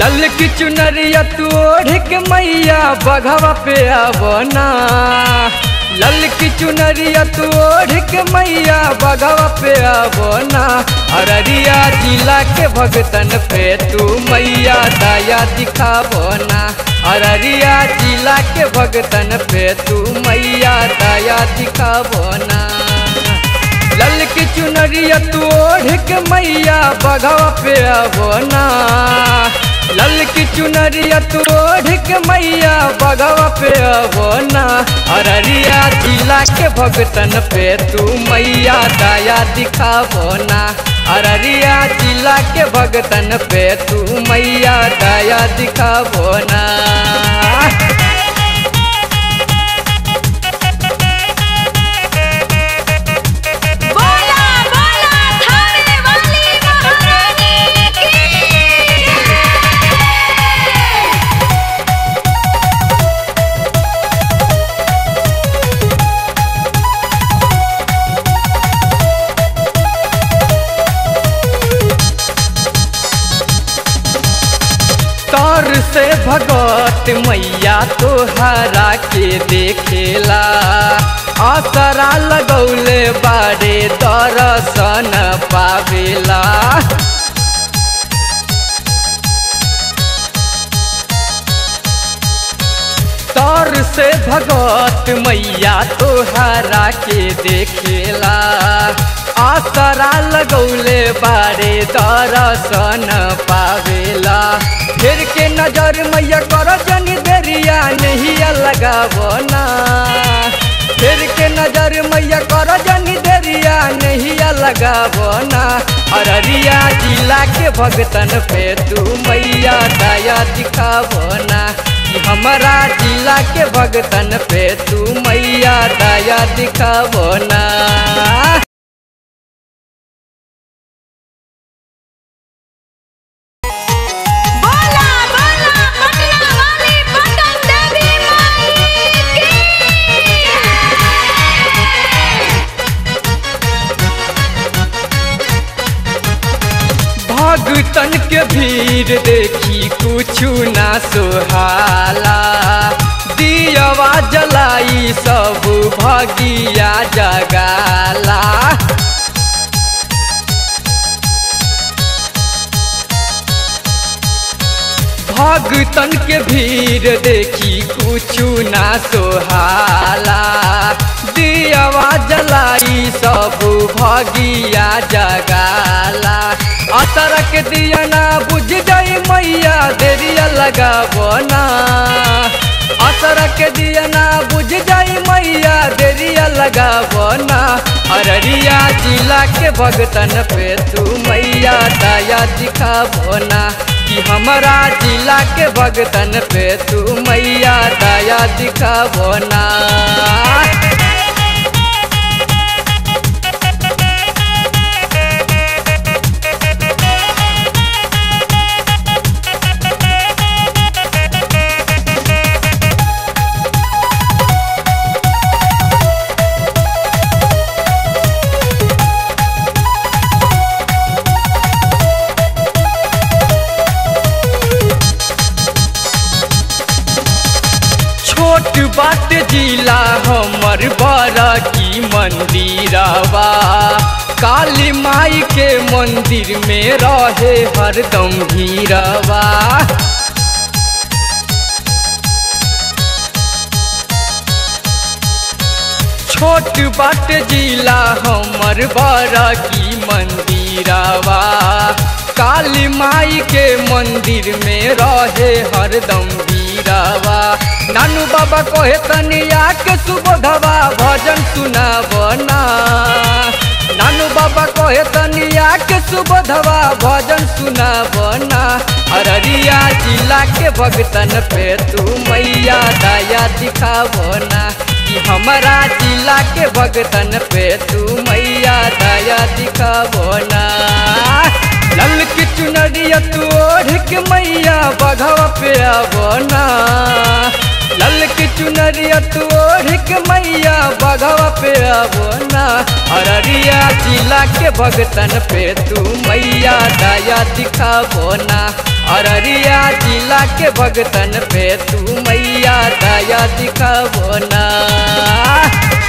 लल की चुनरिया तू ओढ़ के मैया बघवा पे आवना लल की चुनरिया तू ओढ़ के मैया बघवा पे आवना अररिया जिला के भगतन पे तू मैया दया दिखावना अररिया जिला के भगतन पे तू मैया दया दिखावना लल की चुनरिया तू ओढ़ के मैया बघवा पे आवना लल की चुनरिया तू ओढ़ के मैया बघवा पे आवना अररिया जिला के भगतन पे तू मैया दया दिखावना अररिया जिला के भगतन पे तू मैया दया दिखावना बोला बोला थाने वाली महारानी की तौर से भगवत मैया तोहरा के देखेला असरा लगौले बारे दर्शन पावेला तौर से भगवत मैया तोहरा के देखेला आसरा लगौले बारे दर्शन पावेला फिर के नजर मैया कर जनी देरिया नहीं लगावना फिर के नजर मैया कर जनी देरिया नहीं लगावना अररिया जिला के भगतन पे तू मैया दया दिखावना कि हमारा जिला के भगतन पे तू मैया दया दिखावना बोला बोला पटना वाली पटन देवी माई की भगतन के भीड़ देखी कुछु ना सुहाला दियवा जलाई सब भगिया जगाला भगतन के भीड़ देखी कुछु ना सोहाला दियवा जलाई सब भगिया जगाला असर के दिया ना बुझ जाई मैया देरिया लगावना असर के दिया ना बुझ जाई मैया देरिया लगावना अररिया जिला के भगतन पे तू मैया दया दिखावना कि हमारा जिला के भगतन पे तू मैया दया दिखावना छोट बाट जिला हमर बड़ा की मंदिरवा काली माई के मंदिर में रहे हरदम भीरवा छोट बाट जिला हमर बड़ा की मंदिरवा काली माई के मंदिर में रहे हरदम भीरवा नानू बाबा कहे तनिया के सुबोधवा भजन सुनावना नानू बाबा कहे तनिया के सुबोधवा भजन सुनावना अररिया जिला के भगतन पे तू मैया दया दिखावना कि हमारा जिला के भगतन पे तू मैया दया दिखावना लल की चुनरिया तू ओढ़ के मैया बघवा पे आवना लल की चुनरिया तू ओढ़ के मैया बघवा पे आवो ना अररिया जिला के भगतन पे तू मैया दया दिखावो ना अररिया जिला के भगतन पे तू मैया दया दिखावो ना